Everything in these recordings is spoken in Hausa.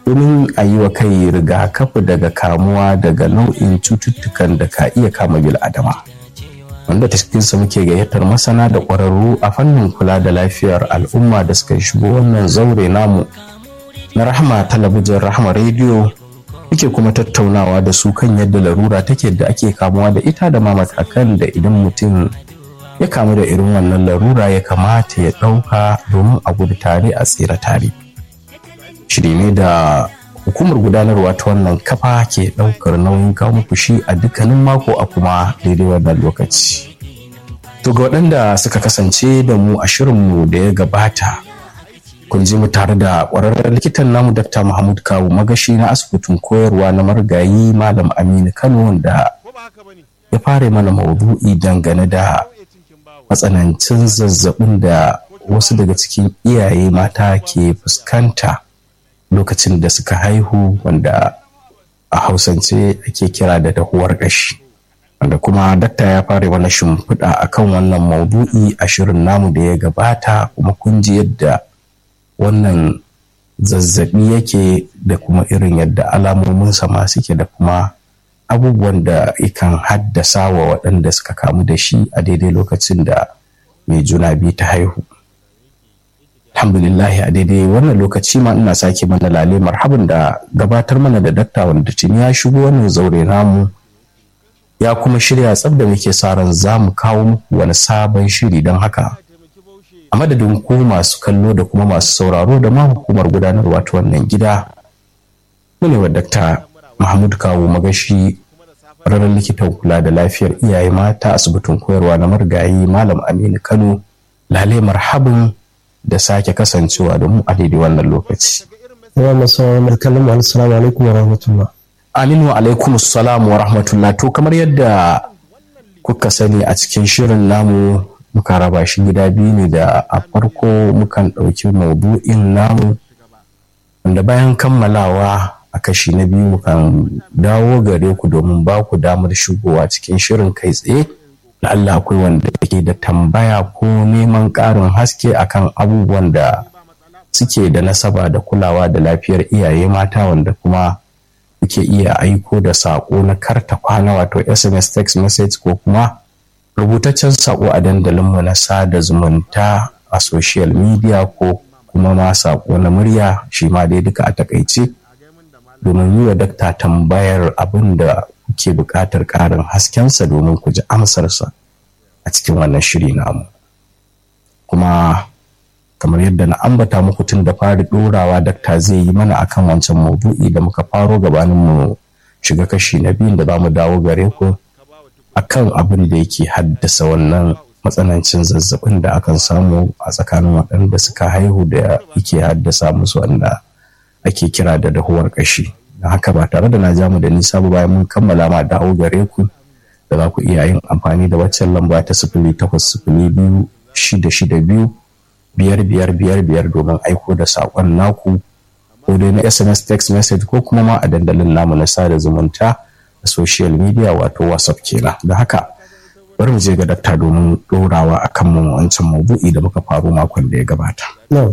domin a yi wa kai rigakafi daga kamuwa daga nau'in cututtukan da ka iya kama bil'adama wanda ta cikinsa muke gayyatar masana da ƙwararru a fannin kula da lafiyar al'umma da suka shigo wannan zaure namu na rahama talabijin rahama rediyo muke kuma tattaunawa da su kan yadda larura take da ake kamuwa da ita da ma matakan da idan mutum ya kamu da irin wannan larura ya kamata ya ɗauka domin a gudu tare a tsira tare shiri ne da hukumar gudanarwa ta wannan kafa ke ɗaukar nauyin kawo muku shi a dukkanin mako a kuma daidai wannan lokaci to ga waɗanda suka kasance da mu a shirinmu da ya gabata kun ji mu tare da ƙwararren likitan namu Dr. Mahmud Kawu magashi na asibitin koyarwa na marigayi Malam Aminu Kano da ya fara mana maudu'i dangane da matsanancin zazzabin da wasu daga cikin iyaye mata ke fuskanta lokacin da suka haihu wanda a hausance ake kira da dahuwar ƙashi wanda kuma dakta ya fara mana shimfiɗa akan wannan maudu'i a shirin namu da ya gabata kuma kun ji yadda wannan zazzabi yake da kuma irin yadda alamominsa ma suke da kuma abubuwan da ikan haddasa wa waɗanda suka kamu da shi a daidai lokacin da mai juna biyu ta haihu alhamdulillah a daidai wannan lokaci ma ina sake mana lale marhaban da gabatar mana da dakta wanda tuni ya shigo wannan zaure namu ya kuma shirya tsab da muke sa ran za mu kawo muku wani sabon shiri don haka a madadin ku masu kallo da kuma masu sauraro da ma hukumar gudanarwa ta wannan gida ne wa dakta mahmud kawo magashi ranar likitan kula da lafiyar iyaye mata asibitin koyarwa na marigayi malam aminu kano lale marhabin da sake kasancewa da mu a daidai wannan lokaci yawa masu markalin mu assalamu alaikum wa rahmatullah aminu alaikum assalamu wa rahmatullah to kamar yadda kuka sani a cikin shirin namu muka raba shi gida biyu ne da a farko mukan ɗauki maudu'in namu wanda bayan kammalawa a kashi na biyu mukan dawo gare ku domin ba ku damar shigowa cikin shirin kai tsaye da Allah akwai wanda ke da tambaya ko neman ƙarin haske akan abubuwan da suke da nasaba da kulawa da lafiyar iyaye mata wanda kuma kuke iya aiko da saƙo na karta kwana wato sms text message ko kuma rubutaccen sako a dandalinmu na sada zumunta a social media ko kuma ma sako na murya shi ma dai duka a takaice domin yi wa dakta tambayar abin da kuke buƙatar ƙarin haskensa domin ku ji amsarsa a cikin wannan shiri namu kuma kamar yadda na ambata muku tun da fari ɗorawa dakta zai yi mana akan wancan maudu'i da muka faro gabanin mu shiga kashi na biyun da za mu dawo gare ku akan abin da yake haddasa wannan matsanancin zazzabin da akan samu a tsakanin waɗanda suka haihu da yake haddasa musu wanda ake kira da dahuwar ƙashi da haka ba tare da na ja mu da nisa ba bayan mun kammala ma dawo gare ku da za ku iya yin amfani da waccan lamba ta sifili takwas sifili biyu shida shida biyu biyar biyar biyar biyar domin aiko da saƙon naku ko dai na sms text message ko kuma ma a dandalin namu na sada zumunta a social media wato whatsapp kenan da haka bari mu je ga dakta domin ɗorawa a kan wancan mabu'i da muka faru makon da ya gabata.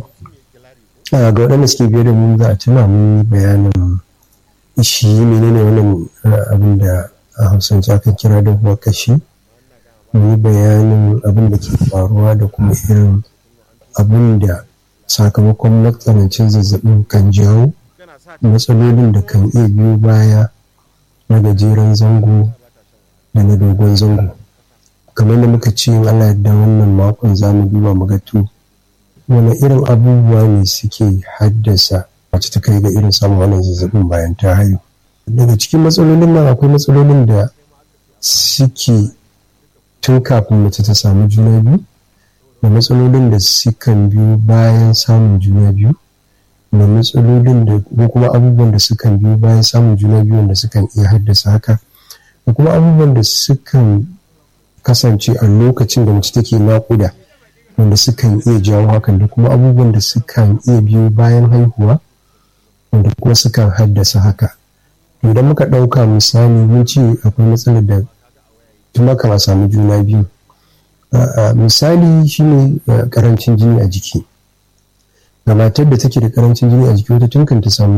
ga waɗanda suke biye da mu za a tuna mu bayanin shi menene wannan abin da a hausance aka kira da huwa kashi mu bayanin abin da ke faruwa da kuma irin abin da sakamakon matsanancin zazzabin kan jawo matsalolin da kan iya biyo baya na gajeren zango da na dogon zango kamar da muka ce Allah da wannan makon za mu duba mu ga to wani irin abubuwa ne suke haddasa wacce ta kai ga irin samun wannan zazzabin bayan ta haihu daga cikin matsalolin nan akwai matsalolin da suke tun kafin mace ta samu juna biyu da matsalolin da sukan biyo bayan samun juna biyu da matsalolin da ko kuma abubuwan da sukan biyo bayan samun juna biyu da sukan iya haddasa haka da kuma abubuwan da sukan kasance a lokacin da mace take naƙuda wanda sukan iya jawo hakan da kuma abubuwan da sukan iya biyo bayan haihuwa wanda kuma sukan haddasa haka idan muka ɗauka misali mun ce akwai matsalar da tun maka a samu juna biyu misali shine karancin jini a jiki ga matar da take da karancin jini a jiki wata tun kan ta samu